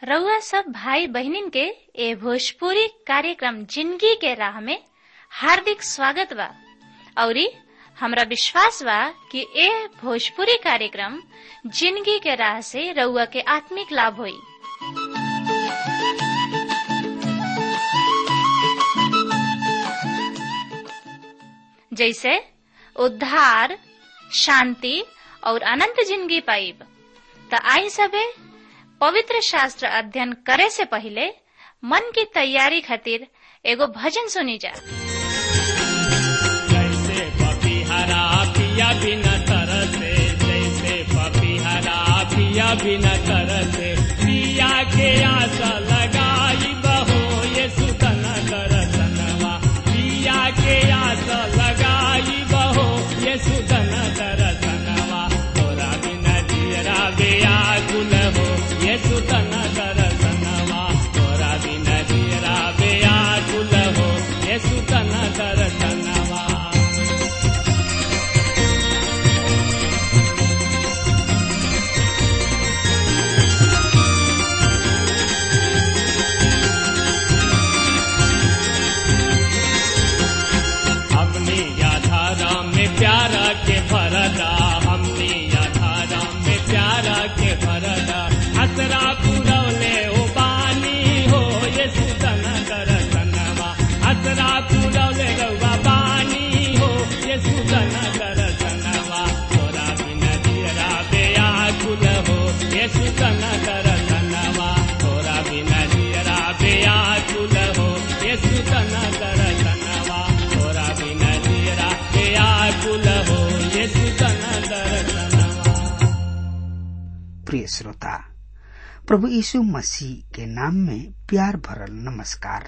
रउआ सब भाई बहनिन के ए भोजपुरी कार्यक्रम जिंदगी के राह में हार्दिक स्वागत बा औरी हमरा विश्वास बा कि ए भोजपुरी कार्यक्रम जिंदगी के राह से रउआ के आत्मिक लाभ होई जैसे उद्धार शांति और अनंत जिंदगी पाइब त आई सबे पवित्र शास्त्र अध्ययन करे से पहले मन की तैयारी खातिर एगो भजन सुनी जा जैसे पपीहरा पिया बिना तरसे जैसे पपीहरा पिया बिना तरसे पिया के आशा लगाई बहो ये सुतन दरसनवा पिया के आशा लगाई बहो ये सुतन दरसनवा तोरा बिना जियरा बेया गुल हो ये सुतन दरसनवा तोरा बिना जियरा बेया गुल हो ये सुतन दरसनवा हमने याधारा में प्यारा के भरदा हमने याधारा में प्यारा के भरदा असरा पुरौले ओ बानी हो ये सुतन दरसनवा असरा पुरौले रउआ बानी हो ये सुतन दरसनवा तोरा बिना दियरा बेया कुल हो ये सुतन दरसनवा तोरा बिना दियरा बेया कुल हो ये सुतन दरसनवा तोरा बिना दियरा बेया कुल हो ये सुतन दरसनवा प्रिय श्रोता प्रभु यीशु मसीह के नाम में प्यार भरल नमस्कार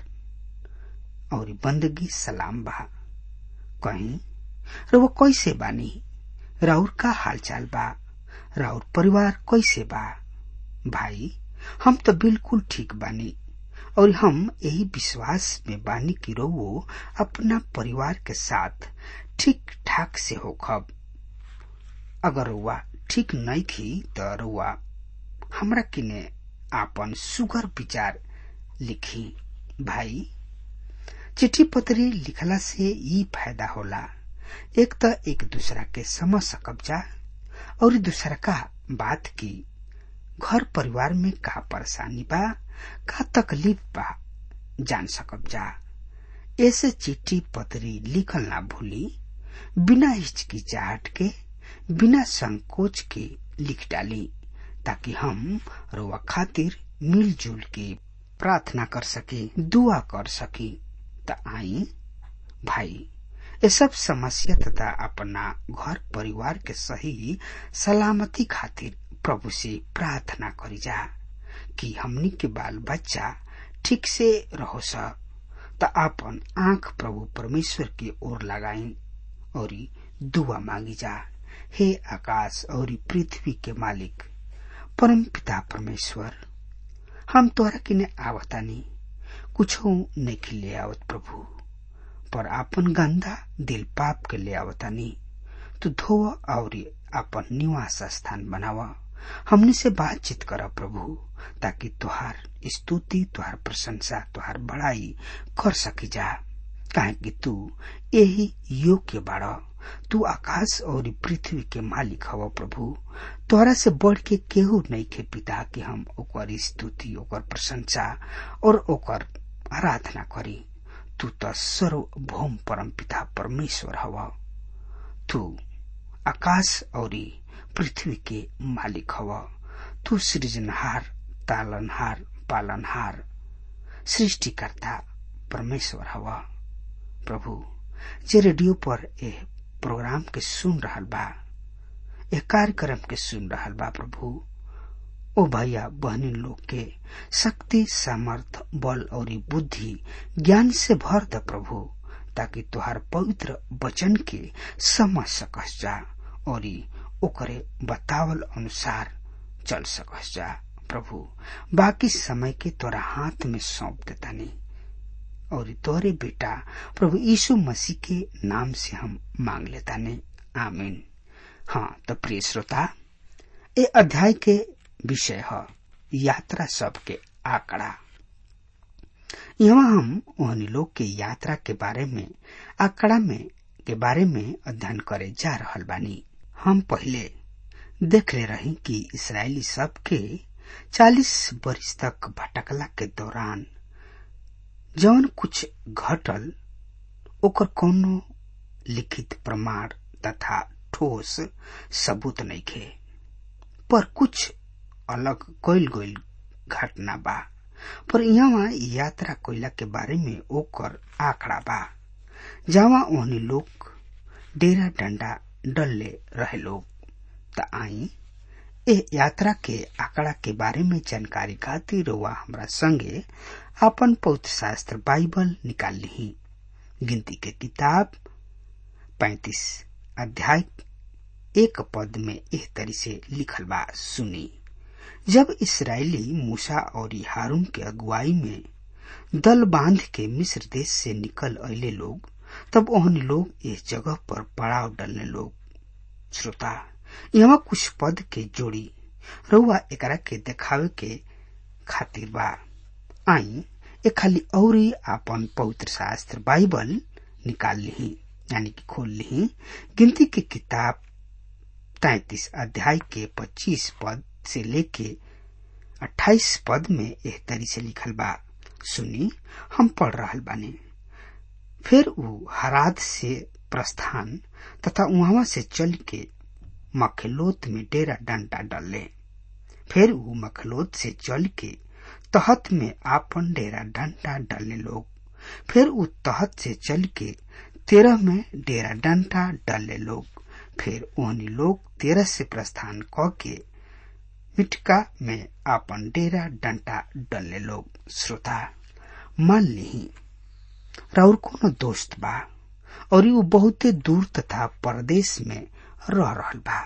और बंदगी सलाम बा कहीं रउआ कैसे बानी राउर का हालचाल बा राउर परिवार कैसे बा भाई हम तो बिल्कुल ठीक बानी और हम यही विश्वास में बानी कि रउओ अपना परिवार के साथ ठीक ठाक से होखब अगर रउआ ठीक नहीं थी तो रउआ हमरा किने आपन सुगर विचार लिखी भाई चिट्ठी पत्री लिखला से ई फायदा होला एक तो एक दूसरा के समझ सकब जा और दूसरा का बात की घर परिवार में का परेशानी बा का तकलीफ बा जान सकब जा ऐसे चिट्ठी पत्री लिखल ना भूली बिना हिचकिचाहट के बिना संकोच के लिख डाली ताकि हम रोवा खातिर मिलजुल के प्रार्थना कर सके दुआ कर सकी त आई भाई ये सब समस्या तथा अपना घर परिवार के सही सलामती खातिर प्रभु से प्रार्थना करी जा कि हमनी के बाल बच्चा ठीक से रहो स त आपन आंख प्रभु परमेश्वर की ओर लगाई और दुआ मांगी जा हे आकाश और पृथ्वी के मालिक परम पिता परमेश्वर हम तोरा किने आवतानी कुछ नहीं ले आवत प्रभु पर आपन गंदा दिल पाप के ले आवतानी तू धोव और आपन निवास स्थान बनावा हमने से बातचीत कर प्रभु ताकि तुहार स्तुति तुहार प्रशंसा तुहार बड़ाई कर सकी जा काहे कि तू यही योग्य बाड़ा तू आकाश और पृथ्वी के मालिक हव प्रभु तोरा से बढ़ के केहू नहीं के पिता कि हम ओकर स्तुति ओकर प्रशंसा और ओकर आराधना करी तू तो सर्वभौम परम पिता परमेश्वर हव तू आकाश और पृथ्वी के मालिक हव तू सृजनहार तालनहार पालनहार सृष्टिकर्ता परमेश्वर हव प्रभु जे रेडियो पर ए प्रोग्राम के सुन रहल बा ए कार्यक्रम के सुन रहल बा प्रभु ओ भैया बहनी लोग के शक्ति सामर्थ बल और बुद्धि ज्ञान से भर द प्रभु ताकि तुहार पवित्र वचन के समझ सकस जा और ओकरे बतावल अनुसार चल सकस जा प्रभु बाकी समय के तोरा हाथ में सौंप देतानी और तोरे बेटा प्रभु यीशु मसीह के नाम से हम मांग लेतानी आमीन हाँ तो प्रिय श्रोता ए अध्याय के विषय है यात्रा सब के आंकड़ा यहाँ हम ओहनी लोग के यात्रा के बारे में आंकड़ा में के बारे में अध्ययन करे जा रहल बानी हम पहले देख ले रही कि इसराइली सब के चालीस वर्ष तक भटकला के दौरान जौन कुछ घटल ओकर कोनो लिखित प्रमाण तथा ठोस सबूत नहीं खे पर कुछ अलग कोइल गोइल घटना बा पर यहाँ यात्रा कोयला के बारे में ओकर आंकड़ा बा जहाँ ओहनी लोग डेरा डंडा डलले रहे लोग त आई ए यात्रा के आंकड़ा के बारे में जानकारी खातिर हुआ हमरा संगे अपन पौत्र शास्त्र बाइबल निकाल ली गिनती के किताब पैतीस अध्याय एक पद में एह तरी से लिखल बा सुनी जब इसराइली मूसा और हारून के अगुवाई में दल बांध के मिस्र देश से निकल अले लोग तब ओहन लोग इस जगह पर पड़ाव डलने लोग श्रोता यहाँ कुछ पद के जोड़ी रउआ एकरा के देखावे के खातिर बा आई ए खाली औरी आपन पवित्र शास्त्र बाइबल निकाल ली यानी कि खोल ली गिनती की किताब तैतीस अध्याय के पच्चीस पद से लेके अट्ठाईस पद में एह तरी से लिखल बा सुनी हम पढ़ रहल बानी फिर ऊ हराद से प्रस्थान तथा वहां से चल के मखलोत में डेरा डंडा डले फिर ऊ मखलोत से चल के तहत में आपन डेरा डंडा डलने लोग फिर ऊ तहत से चल के तेरह में डेरा डंडा डलने लोग फिर ओहनी लोग तेरह से प्रस्थान क के मिटका में आपन डेरा डंटा डलने लोग श्रोता मान ली राउर कोनो दोस्त बा और ऊ बहुते दूर तथा परदेश में रह रहल बा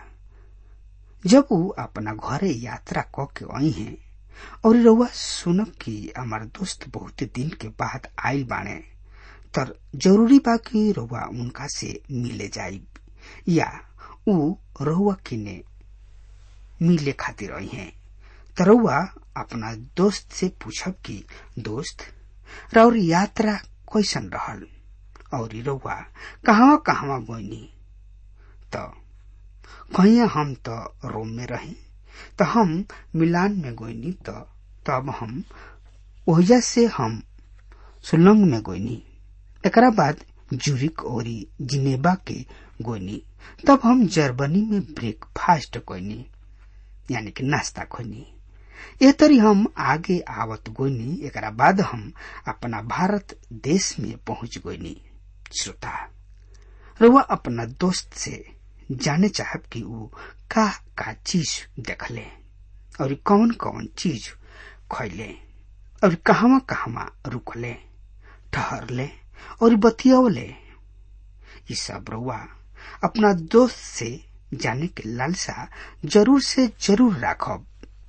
जब ऊ अपना घरे यात्रा क के आई हैं और रउआ सुनब कि हमार दोस्त बहुते दिन के बाद आयल बाने तर जरूरी बा कि रउआ उनका से मिले जाइब या ऊ रउआ किने मिले खातिर आई हैं त रउआ अपना दोस्त से पूछब कि दोस्त राउर यात्रा कैसन रहल और रउआ कहवा कहवा गईनी त कहीं हम त रोम में रही त हम मिलान में गईनी त तब हम ओहिजा से हम सुलंग में गईनी एकरा बाद जूरिक और जिनेबा के गोनी तब हम जर्मनी में ब्रेकफास्ट कोनी यानी कि नाश्ता खोनी ए तरी हम आगे आवत गोनी एकरा बाद हम अपना भारत देश में पहुंच गोनी श्रोता रुआ अपना दोस्त से जाने चाहब कि वो का का चीज देखले और कौन कौन चीज खैले और कहवा कहवा रुकले ठहरले और बतियौले ये सब रुआ अपना दोस्त से जाने के लालसा जरूर से जरूर राखब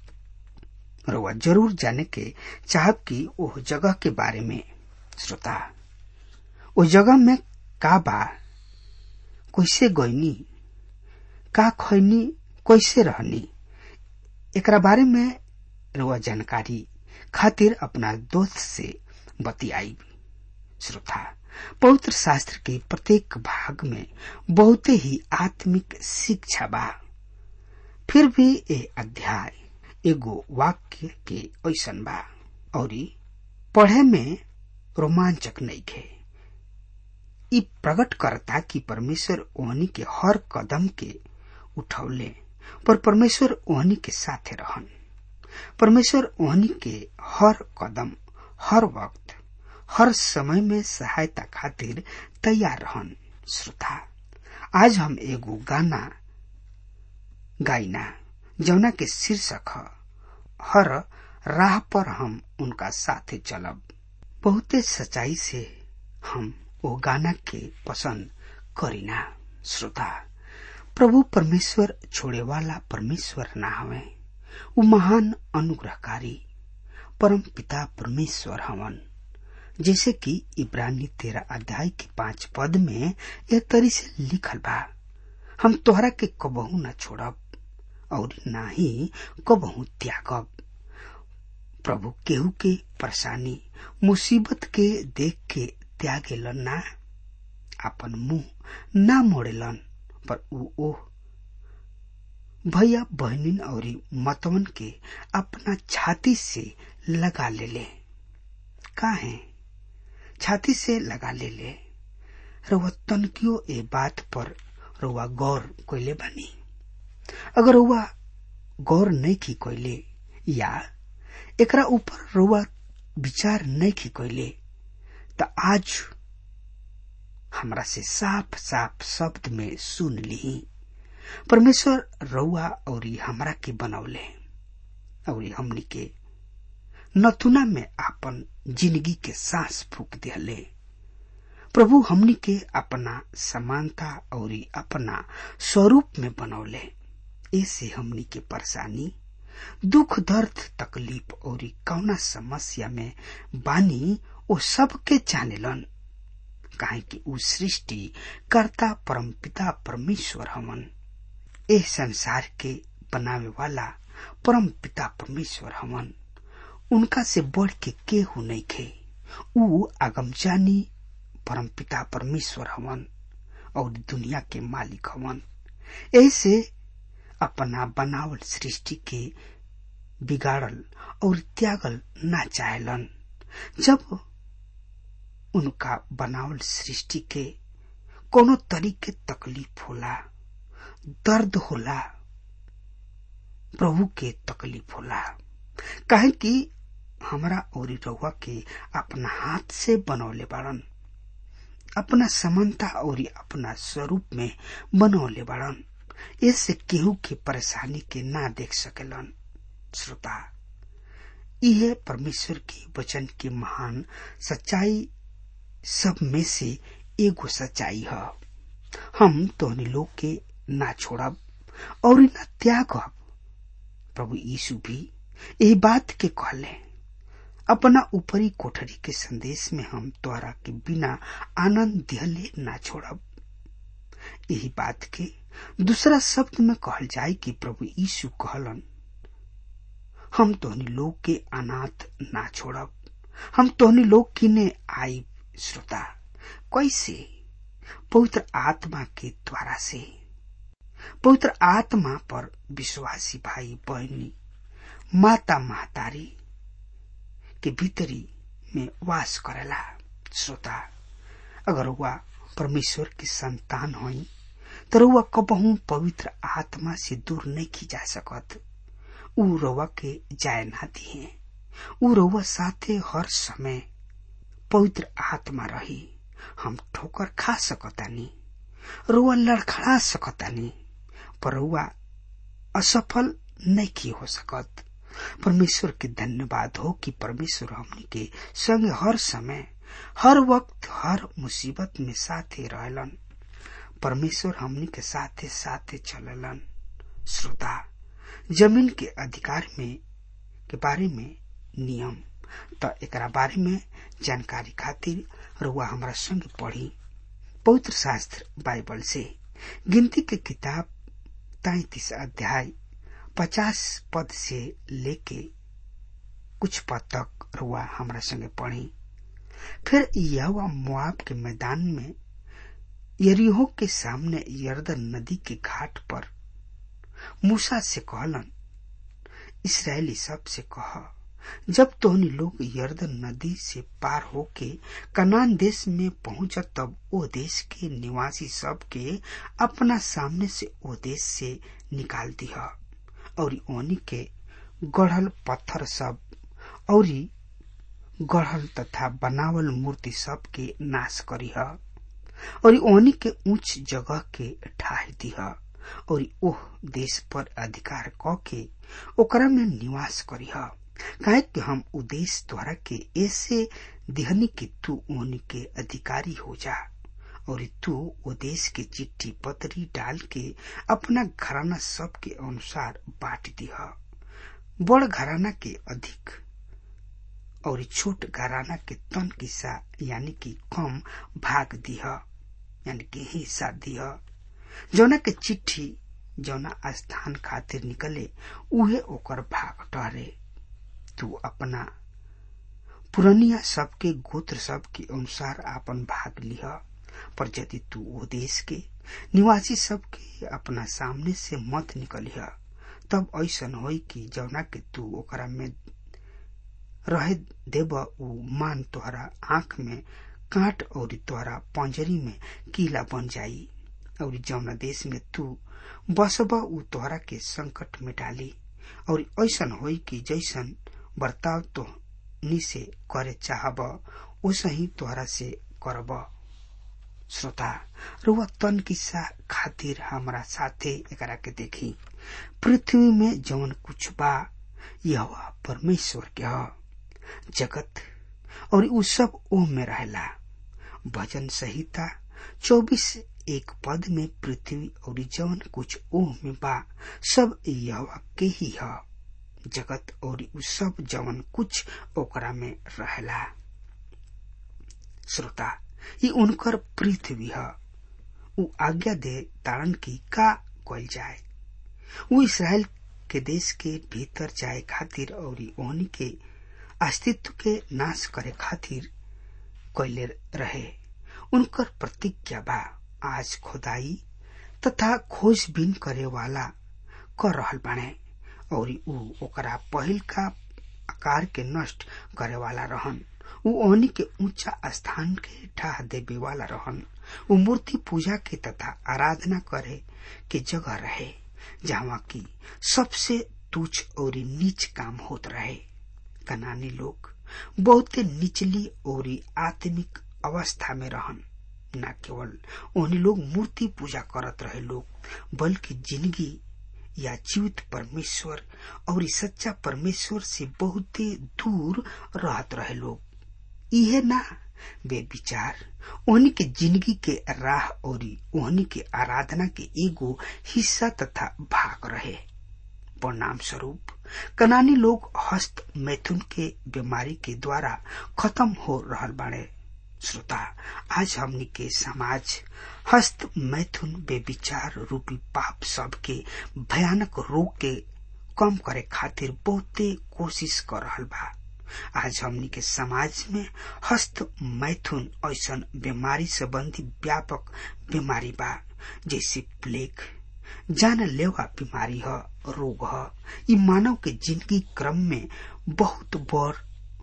रुआ जरूर जाने के चाहब कि वो जगह के बारे में श्रोता वो जगह में का बा कैसे गईनी का खैनी कैसे रहनी एकरा बारे में रुआ जानकारी खातिर अपना दोस्त से बतियाई श्रोता पवित्र शास्त्र के प्रत्येक भाग में बहुत ही आत्मिक शिक्षा बा फिर भी ए अध्याय एगो वाक्य के ऐसन बा और पढ़े में रोमांचक नहीं खे इ प्रकट करता कि परमेश्वर ओहनी के हर कदम के उठौले पर परमेश्वर ओहनी के साथे रहन परमेश्वर ओहनी के हर कदम हर वक्त हर समय में सहायता खातिर तैयार रहन श्रोता आज हम एगो गाना गाइना जौना के शीर्षक ह हर राह पर हम उनका साथे चलब बहुते सच्चाई से हम वो गाना के पसंद करीना श्रोता प्रभु परमेश्वर छोड़े वाला परमेश्वर ना हवे वो महान अनुग्रहकारी परम पिता परमेश्वर हवन जैसे कि इब्रानी तेरह अध्याय के पांच पद में एक तरी से लिखल बा हम तोहरा के कबहू न छोड़ब और ना ही कबहू त्यागब प्रभु केहू के परेशानी मुसीबत के देख के त्यागेलन ना अपन मुंह ना मोड़ेलन पर ऊ ओह भैया बहनिन और मतवन के अपना छाती से लगा ले ले का है छाती से लगा ले ले रउआ तनकियो ए बात पर रउआ गौर कोइले बानी अगर रउआ गौर नहीं की कोइले या एकरा ऊपर रउआ विचार नहीं की कोइले त आज हमरा से साफ साफ शब्द में सुन ली परमेश्वर रउआ और हमरा के बनौले और हमनी के नथुना में आपन जिंदगी के सांस फूक दिले प्रभु हमनी के अपना समानता और अपना स्वरूप में बनौले ऐसे हमनी के परेशानी दुख दर्द तकलीफ और कौना समस्या में बानी वो सबके जानेलन काहे कि उ सृष्टि कर्ता परमपिता परमेश्वर हमन एह संसार के बनावे वाला परम पिता परमेश्वर हमन उनका से बढ़ के केहू नहीं खे उ आगमजानी परम पिता परमेश्वर हमन और दुनिया के मालिक हमन ऐसे अपना बनावल सृष्टि के बिगाड़ल और त्यागल ना चाहेलन जब उनका बनावल सृष्टि के कोनो तरीके तकलीफ होला दर्द होला प्रभु के तकलीफ होला काहे कि हमरा और रउआ के अपना हाथ से बनौले बाड़न अपना समानता और अपना स्वरूप में बनौले बाड़न इससे केहू के परेशानी के ना देख सकेलन श्रोता यह परमेश्वर के वचन के महान सच्चाई सब में से एगो सच्चाई है हम तोहनी लोग के ना छोड़ब और न त्यागब प्रभु यीशु भी यही बात के कहले अपना ऊपरी कोठरी के संदेश में हम तोहरा के बिना आनंद दिहले ना छोड़ब यही बात के दूसरा शब्द में कहल जाए कि प्रभु यीशु कहलन हम तोहनी लोग के अनाथ ना छोड़ब हम तोहनी लोग किने आई श्रोता कैसे पवित्र आत्मा के द्वारा से पवित्र आत्मा पर विश्वासी भाई बहनी माता महतारी के भीतरी में वास करेला श्रोता अगर वह परमेश्वर की संतान होई तो रउआ कबहू पवित्र आत्मा से दूर नहीं की जा सकत उ रउआ के जाय ना दिए उ रउआ साथे हर समय पवित्र आत्मा रही हम ठोकर खा सकतानी रुआ लड़खड़ा सकतानी पर रुआ असफल नहीं की हो सकत परमेश्वर के धन्यवाद हो कि परमेश्वर हमनी के संग हर समय हर वक्त हर मुसीबत में साथे रहलन परमेश्वर हमनी के साथे साथे चललन श्रोता जमीन के अधिकार में के बारे में नियम त एकरा बारे में जानकारी खातिर रुआ हमारा संग पढ़ी पवित्र शास्त्र बाइबल से गिनती के किताब तैतीस अध्याय पचास पद से लेके कुछ पद तक रुआ हमारा संगे पढ़ी फिर यह मुआब के मैदान में यरीहो के सामने यर्दन नदी के घाट पर मूसा से कहलन इसराइली सब से कह जब तोहनी लोग यर्दन नदी से पार होके कनान देश में पहुंच तब ओ देश के निवासी सब के अपना सामने से ओ देश से निकाल दिया और ओनी के गढ़ल पत्थर सब और गढ़ल तथा बनावल मूर्ति सब के नाश करीह और ओनी के ऊंच जगह के ढाह दिह और ओह देश पर अधिकार क के ओकरा में निवास करीह काहे कि हम उद्देश्य द्वारा के ऐसे दिहनी कि तू ओनी के अधिकारी हो जा और तू वो देश के चिट्ठी पत्री डाल के अपना घराना सब के अनुसार बांट दिह बड़ घराना के अधिक और छोट घराना के तन किस्सा यानी कि कम भाग दिह यानी कि हिस्सा दिह जौना के चिट्ठी जौना स्थान खातिर निकले उहे ओकर भाग ठहरे तू अपना पुरनिया सबके गोत्र सब के अनुसार आपन भाग लिह पर यदि तू वो देश के निवासी सब के अपना सामने से मत निकलिह तब ऐसन होई कि जौना के तू ओकरा में रहे देब उ मान तोहरा आंख में काट और तोहरा पंजरी में कीला बन जाई और जौना देश में तू बसब उ तोहरा के संकट में डाली और ऐसन होई कि जैसन बर्ताव तो नी से करे चाहब वैसे ही तोहरा से करब श्रोता रुआ तन किस्सा खातिर हमारा साथे एकरा के देखी पृथ्वी में जौन कुछ बा यह परमेश्वर के ह जगत और उ सब ओह में रहेला भजन संहिता चौबीस एक पद में पृथ्वी और जौन कुछ ओह में बा सब यह के ही ह जगत और उ सब जवन कुछ ओकरा में रहेला श्रोता ये उनकर पृथ्वी है उ आज्ञा दे तारण की का कल जाए वो इसराइल के देश के भीतर जाए खातिर और ओहनी के अस्तित्व के नाश करे खातिर कैले रहे उनकर प्रतिज्ञा बा आज खुदाई तथा खोजबीन करे वाला कर रहल बाने और उ ओकरा पहिल का आकार के नष्ट करे वाला रहन उ ओहनी के ऊंचा स्थान के ढाह देवे वाला रहन उ मूर्ति पूजा के तथा आराधना करे के जगह रहे जहाँ की सबसे तुच्छ और नीच काम होत रहे कनानी लोग बहुत निचली और आत्मिक अवस्था में रहन न केवल उन्हें लोग मूर्ति पूजा करत रहे लोग बल्कि जिंदगी या जीवित परमेश्वर और सच्चा परमेश्वर से बहुत दूर रहत रहे लोग इहे ना वे विचार ओहनी के जिंदगी के राह और ओहनी के आराधना के एगो हिस्सा तथा भाग रहे परिणाम स्वरूप कनानी लोग हस्त मैथुन के बीमारी के द्वारा खत्म हो रहल बाड़े श्रोता आज हमनी के समाज हस्त मैथुन बेविचार रूपी पाप सब के भयानक रोग के कम करे खातिर बहुते कोशिश कर रहल बा आज हमनी के समाज में हस्त मैथुन ऐसा बीमारी संबंधी व्यापक बीमारी बा जैसे प्लेग जान लेवा बीमारी ह रोग ह ई मानव के जिंदगी क्रम में बहुत बड़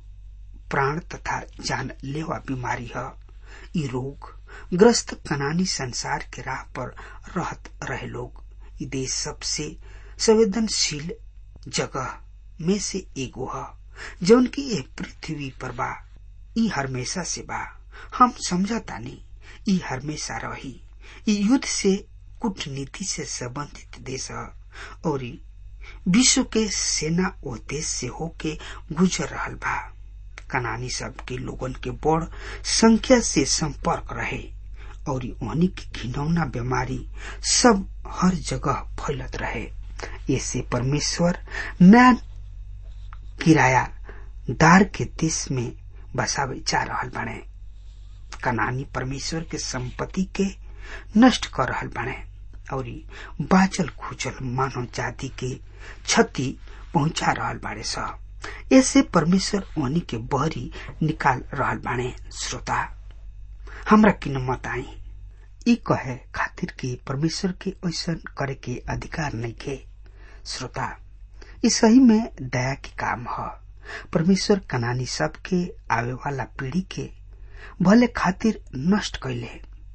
प्राण तथा जान लेवा बीमारी है ये रोग ग्रस्त कनानी संसार के राह पर रहत रहे लोग ये देश सबसे संवेदनशील जगह में से एगो है जौन की ये पृथ्वी पर बा ई हमेशा से बा हम समझतानी ई हमेशा रही ई युद्ध से कूटनीति से संबंधित देश है और विश्व के सेना ओ देश से होके गुजर रहल बा कनानी सब के लोगन के बड़ संख्या से संपर्क रहे और वहनी की घिनौना बीमारी सब हर जगह फैलत रहे ऐसे परमेश्वर नया किराया दार के देश में बसावे जा रहल बने कनानी परमेश्वर के संपत्ति के नष्ट कर रहल बने और बाचल खुचल मानव जाति के क्षति पहुंचा रहल बाड़े सब ऐसे परमेश्वर ओनी के बहरी निकाल रहल बाणे श्रोता हमरा किन मत आई ई कहे खातिर कि परमेश्वर के ऐसा करे के अधिकार नहीं के श्रोता ई सही में दया के काम ह परमेश्वर कनानी सब के आवे वाला पीढ़ी के भले खातिर नष्ट कैले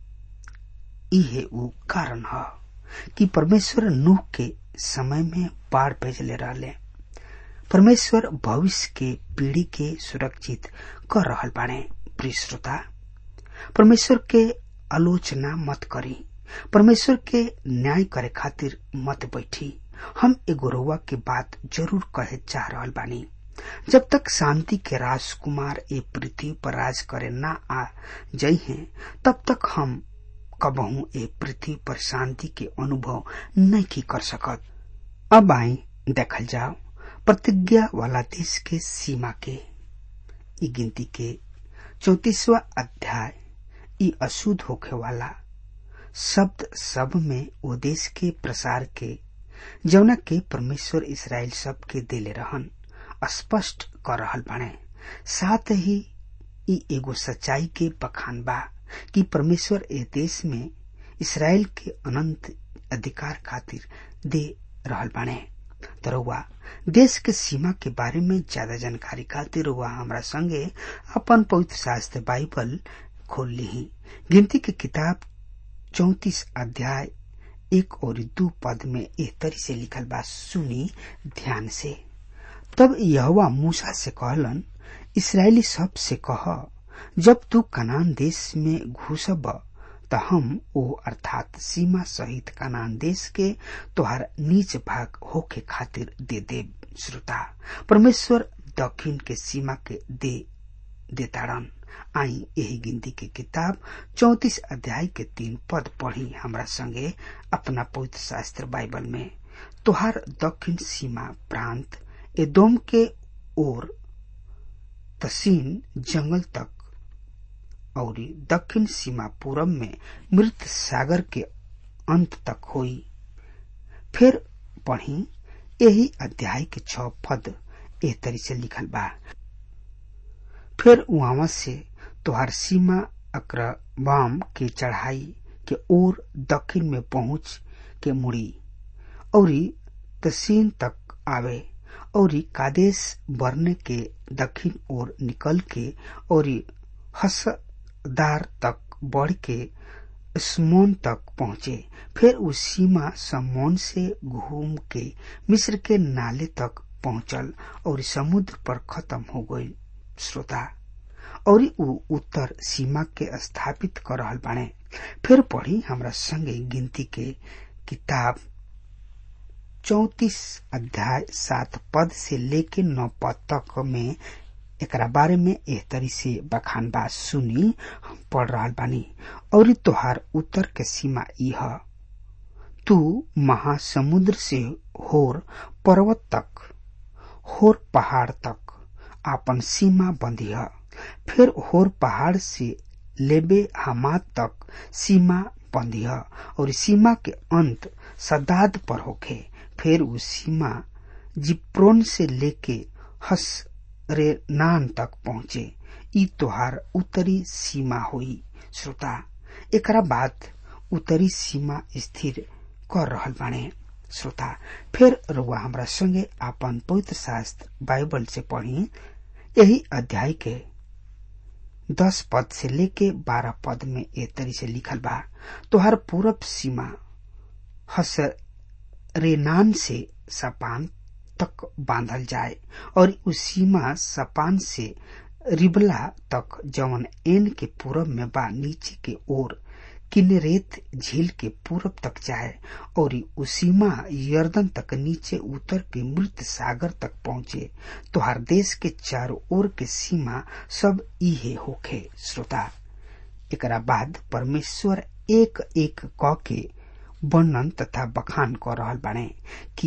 इहे उ कारण ह कि परमेश्वर नूह के समय में बाढ़ भेजले रहले परमेश्वर भविष्य के पीढ़ी के सुरक्षित कर रहल बाणे प्रिय श्रोता परमेश्वर के आलोचना मत करी परमेश्वर के न्याय करे खातिर मत बैठी हम एगो रउआ के बात जरूर कहे चाह रहल बानी जब तक शांति के राजकुमार ए पृथ्वी पर राज करे ना आ जई हैं तब तक हम कबहू ए पृथ्वी पर शांति के अनुभव नहीं कर सकत अब आई देखल जाओ प्रतिज्ञा वाला देश के सीमा के ई गिनती के चौतीसवा अध्याय ई अशुद्ध होखे वाला शब्द सब में वो देश के प्रसार के जौना के परमेश्वर इसराइल सब के देले रहन स्पष्ट कर रहल बाणे साथ ही ई एगो सच्चाई के बखान बा कि परमेश्वर ए देश में इसराइल के अनंत अधिकार खातिर दे रहल बाणे तरुआ देश के सीमा के बारे में ज्यादा जानकारी खातिर रुआ हमरा संगे अपन पवित्र शास्त्र बाइबल खोल ली गिनती के किताब चौतीस अध्याय एक और दो पद में एह तरी से लिखल बा सुनी ध्यान से तब यहवा मूसा से कहलन इसराइली सब से कह जब तू कनान देश में घुसब त हम ओ अर्थात सीमा सहित कनान देश के तोहार नीच भाग होके खातिर दे दे श्रोता परमेश्वर दक्षिण के सीमा के दे देताड़न आई यही गिनती के किताब चौतीस अध्याय के तीन पद पढ़ी हमरा संगे अपना पवित्र शास्त्र बाइबल में तोहार दक्षिण सीमा प्रांत एदोम के ओर तसीन जंगल तक और दक्षिण सीमा पूरब में मृत सागर के अंत तक हुई फिर पढ़ी यही अध्याय के छ पद एह तरी से लिखल बा फिर वहां से तोहार सीमा अक्रबाम के चढ़ाई के ओर दक्षिण में पहुंच के मुड़ी और तसीन तक आवे और कादेश बरने के दक्षिण ओर निकल के और हसदार तक बढ़ के स्मोन तक पहुंचे फिर उस सीमा समोन से घूम के मिस्र के नाले तक पहुंचल और समुद्र पर खत्म हो गई श्रोता और उ उत्तर सीमा के स्थापित कर रहल बाणे फिर पढ़ी हमरा संगे गिनती के किताब चौतीस अध्याय सात पद से लेके नौ पद तक में एकरा बारे में एह तरी से बखान बात सुनी हम पढ़ रहा बानी और तोहार उत्तर के सीमा यह तू महासमुद्र से होर पर्वत तक होर पहाड़ तक आपन सीमा बंधिया फिर होर पहाड़ से लेबे हमाद तक सीमा बंधिया और सीमा के अंत सदाद पर होखे फिर उस सीमा जिप्रोन से लेके हस रे नान तक पहुंचे ई तोहार उत्तरी सीमा हुई श्रोता एकरा बाद उत्तरी सीमा स्थिर कर रहल बाणे श्रोता फिर रुआ हमरा संगे आपन पवित्र शास्त्र बाइबल से पढ़ी यही अध्याय के दस पद से लेके बारह पद में ए तरी से लिखल बा तोहार पूरब सीमा हस रेनान से सपान तक बांधल जाए और उस सीमा सपान से रिबला तक जवन एन के पूरब में बा नीचे के ओर किन्नरेत झील के पूरब तक जाए और उस सीमा यर्दन तक नीचे उतर के मृत सागर तक पहुंचे तो हर देश के चारों ओर के सीमा सब इहे होखे श्रोता एकरा बाद परमेश्वर एक एक क के वर्णन तथा बखान कर रहल बाणे कि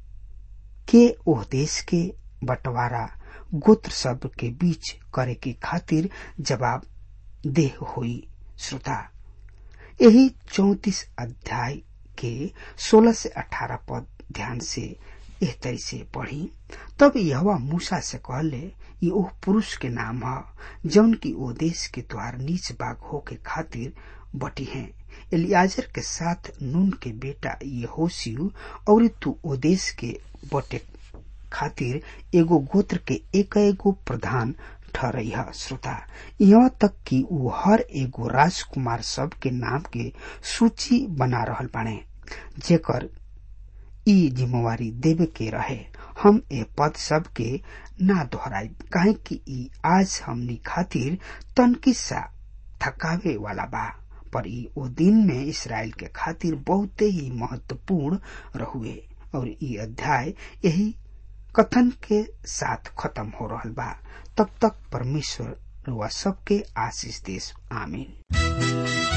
के ओह देश के बंटवारा गोत्र सब के बीच करे के खातिर जवाब देह हुई श्रोता यही चौतीस अध्याय के सोलह से अठारह पद ध्यान से एह तरी से पढ़ी तब यहवा मूसा से कहले ये ओह पुरुष के नाम ह जौन की ओ देश के द्वार नीच बाग हो के खातिर बटी हैं एलियाजर के साथ नून के बेटा ये होशियु और तू ओ देश के बटे खातिर एगो गोत्र के एक एगो प्रधान ठहरई है श्रोता यहाँ तक कि वो हर एगो राजकुमार सब के नाम के सूची बना रहल बाणे जेकर ई जिम्मेवारी देवे के रहे हम ए पद सब के ना दोहराई काहे कि ई आज हमनी खातिर तनकी सा थकावे वाला बा पर ई ओ दिन में इसराइल के खातिर बहुते ही महत्वपूर्ण रहुए और ई अध्याय यही कथन के साथ खत्म हो रहल बा तब तक परमेश्वर रुआ सबके आशीष देश आमीन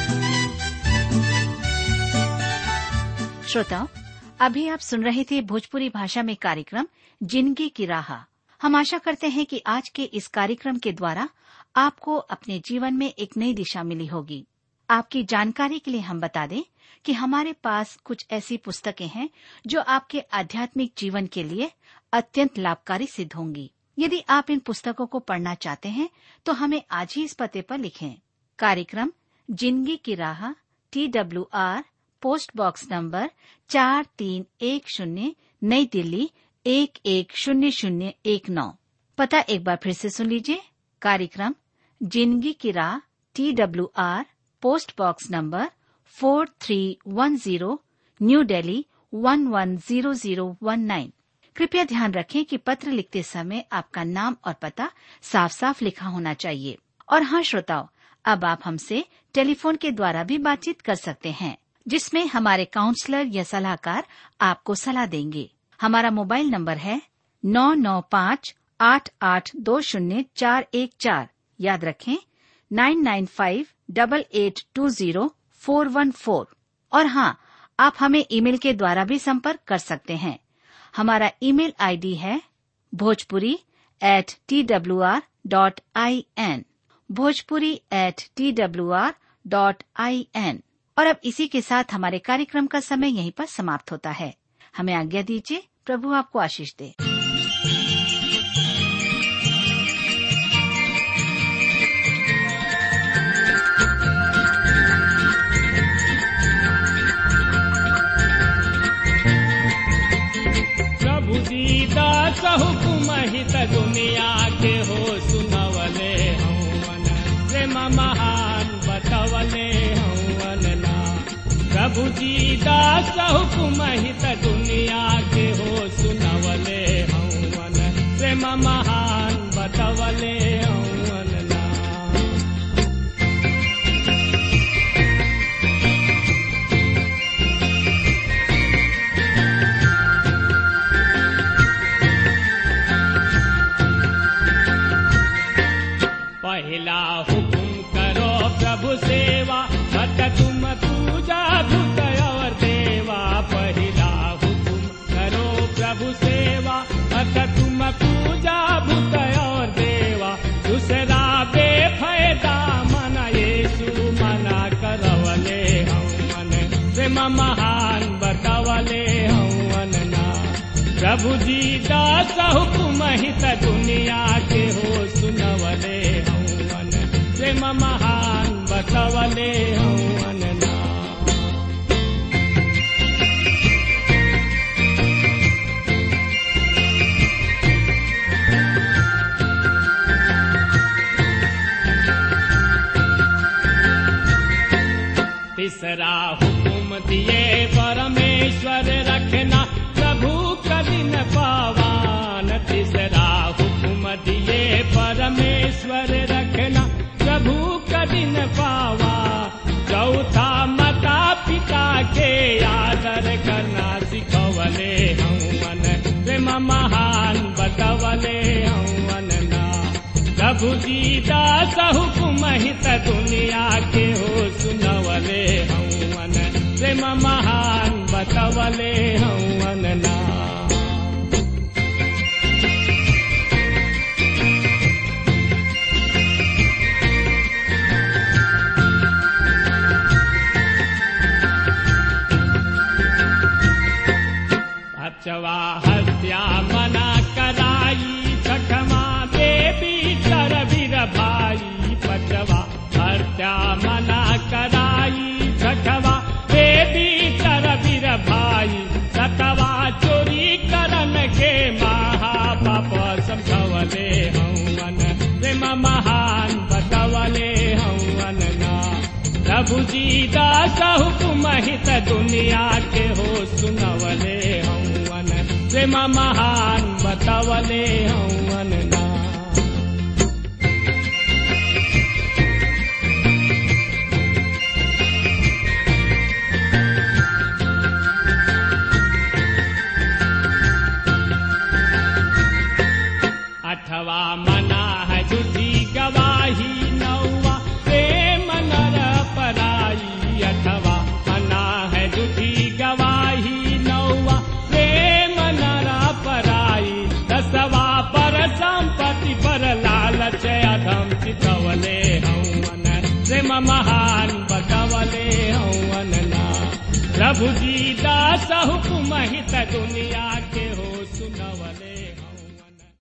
श्रोताओं अभी आप सुन रहे थे भोजपुरी भाषा में कार्यक्रम जिंदगी की राह हम आशा करते हैं कि आज के इस कार्यक्रम के द्वारा आपको अपने जीवन में एक नई दिशा मिली होगी आपकी जानकारी के लिए हम बता दें कि हमारे पास कुछ ऐसी पुस्तकें हैं जो आपके आध्यात्मिक जीवन के लिए अत्यंत लाभकारी सिद्ध होंगी यदि आप इन पुस्तकों को पढ़ना चाहते हैं तो हमें आज ही इस पते पर लिखें कार्यक्रम जिंदगी की राह T W R post box number चार तीन एक शून्य नई दिल्ली एक एक शून्य शून्य एक नौ पता एक बार फिर से सुन लीजिए कार्यक्रम जिंदगी की राह T W R post box number four three one zero new Delhi one one zero zero one nine कृपया ध्यान रखें कि पत्र लिखते समय आपका नाम और पता साफ साफ लिखा होना चाहिए और हाँ श्रोताओ अब आप हमसे टेलीफोन के द्वारा भी बातचीत कर सकते हैं जिसमें हमारे काउंसलर या सलाहकार आपको सलाह देंगे हमारा मोबाइल नंबर है नौ नौ पाँच आठ आठ दो शून्य चार एक चार याद रखें nine nine five double eight two zero four one four और हाँ आप हमें ईमेल के द्वारा भी संपर्क कर सकते हैं हमारा ईमेल आईडी है Bhojpuri at T W R dot I N Bhojpuri at T W R dot I N और अब इसी के साथ हमारे कार्यक्रम का समय यहीं पर समाप्त होता है हमें आज्ञा दीजिए प्रभु आपको आशीष दे प्रभु दीदा हुकुम हित दुनिया के हो सुनवले हवन प्रेम महान बतवले हवन ना प्रभु दीदा हुकुम हित दुनिया के हो सुनवले हवन प्रेम महान बतवले हवन ना पहला हुकुम करो प्रभु सेवा मत तुम पूजा भूत और देवा पहला हुकुम करो प्रभु सेवा मत तुम पूजा भूत और देवा दूसरा बेफायदा मन येसु मना करवले हवन प्रेम महान बतवले हवन ना प्रभु जी दास हुकुम हित दुनिया के हो सुनवले हवन प्रेम महान बतवले हवन ना तीसरा हुकुम दिए परमेश्वर रखना प्रभु कदिन पावान तीसरा हुकुम दिए परमेश्वर रखना प्रभु कदिन पावा चौथा माता पिता के आदर करना सिखवले हवन प्रेम महान बतवले हवन ना प्रभु जी दास हुकुम हित दुनिया के हो सुनवले हवन प्रेम महान बतवले हवन ना अचवा हत्या मना कराई छठमा देवी सरवीर भाई पचवा हत्या मना कराई छठवा देवी सरवीर भाई सतवा चोरी करन के महापाप समझवले हवन प्रेम महान बतवले हवन ना प्रभु जी दास हुकुम हित दुनिया के हो सुनवले हवन प्रेम महान बतवले हवन ना अठवा मना है झूठी गवाही नौवा प्रेम नर पराई अठवा मना है झूठी गवाही नौवा प्रेम नर पराई दसवा पर संपत्ति पर लालच अधम चितवले हवन प्रेम महान बतवले हवन ना प्रभु जी दास हुकुम हित दुनिया